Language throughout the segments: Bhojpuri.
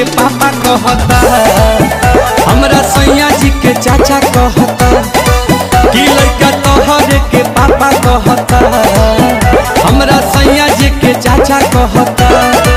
पापा कहता हमरा सैया जी के चाचा कहता कि लड़का तोहरे के पापा कहता हमरा सैया जी के चाचा कहता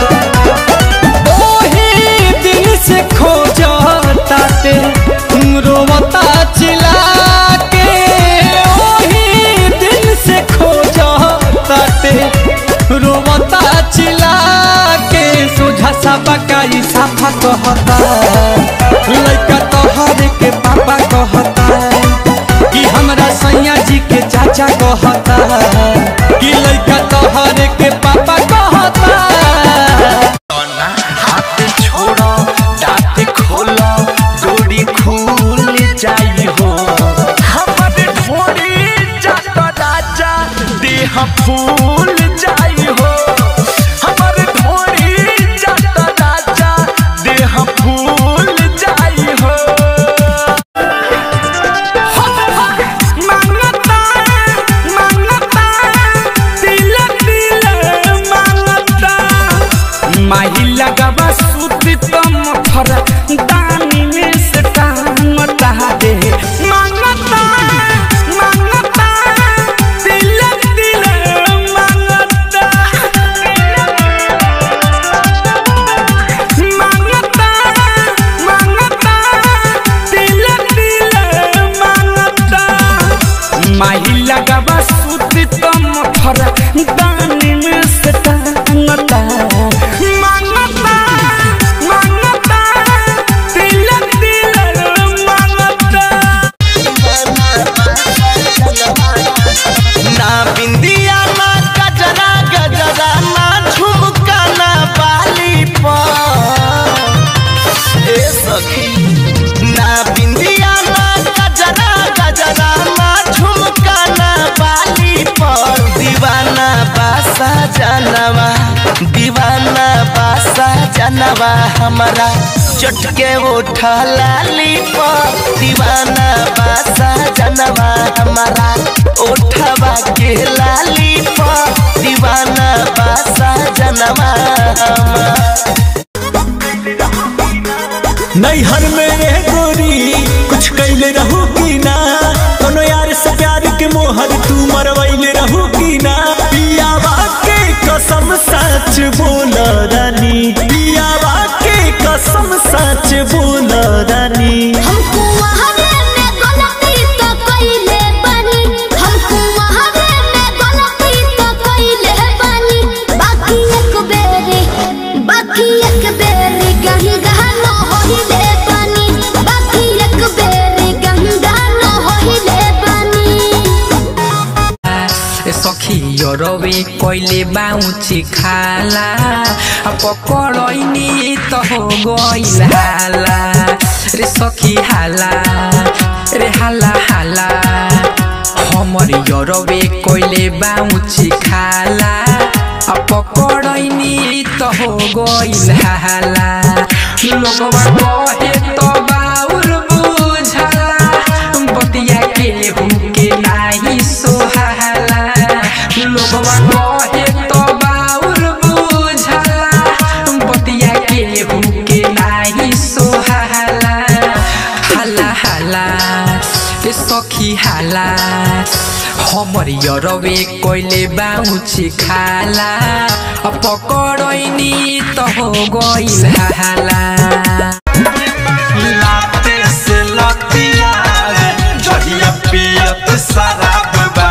ओही दिन से खोजताते रोवता चिल्ला के ओही दिन से खोजताते रोवता चिल्ला के सोझा सा बकाई साफा कहता लड़का तोहरे के पापा कहता कि हमरा सैया जी के चाचा कहता कि लड़का तोहरे के पापा कहता हाथ छोड़ो दांत खोलो डोरी खुल जाई हो हमर ढोरी जात राजा देह फूल जाई हो हमर ढोरी जात राजा देह फूल जाई हो मांगता मांगता दिल दिल मांगता माही लगवा सूती तम फर दानी में से टांगता दे मांगता मांगता दिल दिल मांगता मांगता मांगता दिल दिल मांगता माही लगवा सूती तम फर दानी में से टांगता मांगता मांगता दिल दिल मांगता ना बिंदिया ना गजरा गजरा ना झुमका ना बाली पर ए सखी ना बिंदिया ना गजरा गजरा ना झुमका ना बाली पर दीवाना बासा जानवा दीवाना बासा जानवा हमारा चटके उठा लाली पर दीवाना बासा जानवा हमारा उठवा के लाली पर दीवाना बासा जानवा हमारा नैहर में रह गोरी कुछ कैले रहू की ना कोनो यार से प्यार के मोहर तू मरवैले रहू की ना पियावा के कसम सच बोल रानी पियावा के कसम सच बोल रानी हमको वहावे में गलती तो कइले बानी हमको वहावे में गलती तो कइले बानी बाकी एक बेरी बाकी एक बेरी गंगा न होइले बानी बाकी एक बेरी गंगा न होइले बानी सखी रवे कइले बाउची खाला आ पकड़ैनी त हो गइल हाला रे सखी हाला रे हाला हाला हमर यरवे कइले बाउची खाला आ पकड़ैनी त हो गइल हाला लोगवा कहे त बाउर बुझला बतिया के हुके नाही सोहाला लोगवा कहे त बाउर बुझला बतिया के हुके नाही सोहाला हाला हाला ए सखी हाला हमर यरवे कइले बाउची खाला आ पकड़ैनी त हो गइल हाला लाते से लतिया जहिया पियत शराब बा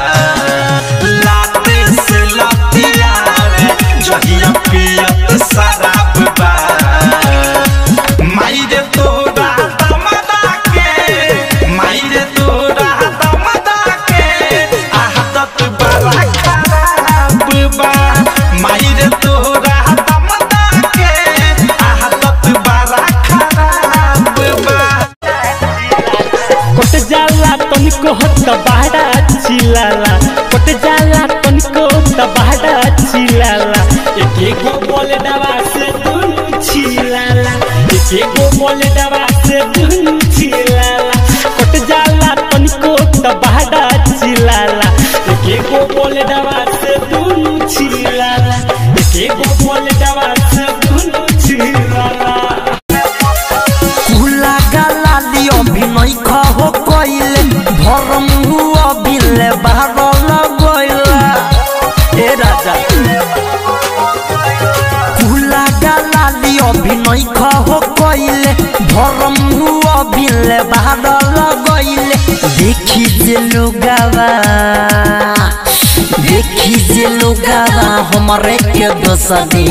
लाते से लतिया जहिया पियत शराब बा माइरे तोरा दमदा के माइरे तोरा दमदा के आदत बड़ा खराब बा माइरे तोरा दमदा के आदत बड़ा खराब बा कोट जाला तनिको हत बाड़ा चिलाला कोट जाला तनिको त बाड़ा चिलाला एक एगो बोल दवा से दुनु चिलाला एक एगो बोल दवा से दुनु चिलाला कोट जाला तनिको त बाड़ा चिलाला एक एगो बोल दवा से दुनु चिलाला एक एगो बोल दवा से दुनु चिलाला बारल गइला ए राजा कुला गालाली अभिनय खहो कइले भरम हुआ बिले बारल गइले देखी जे लोगावा देखी जे लोगावा हमरे के दोसदी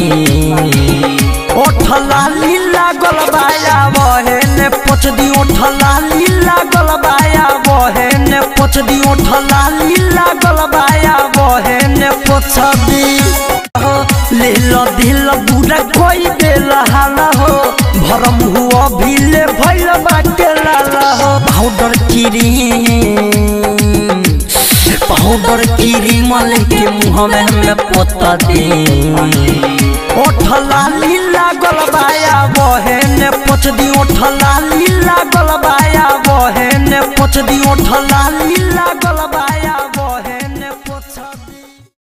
ओठला लीला गलबाया बहेने पोछ दी ओठला लीला गलबाया बहेने पोछ दी ओठला लीला गलबाया बहेने पोछ दी हो ले लो दिल बुरा कोई दिल हाला हो भरम हुआ भीले भइल बाटे लाला हो पाउडर किरी पाउडर क्रीम लेके मुँह में हमें पोता दे ओठला लीला गलबाया बहेने पोछ दी ओठला लीला गलबाया बहेने पोछ दी ओठला लीला गलबाया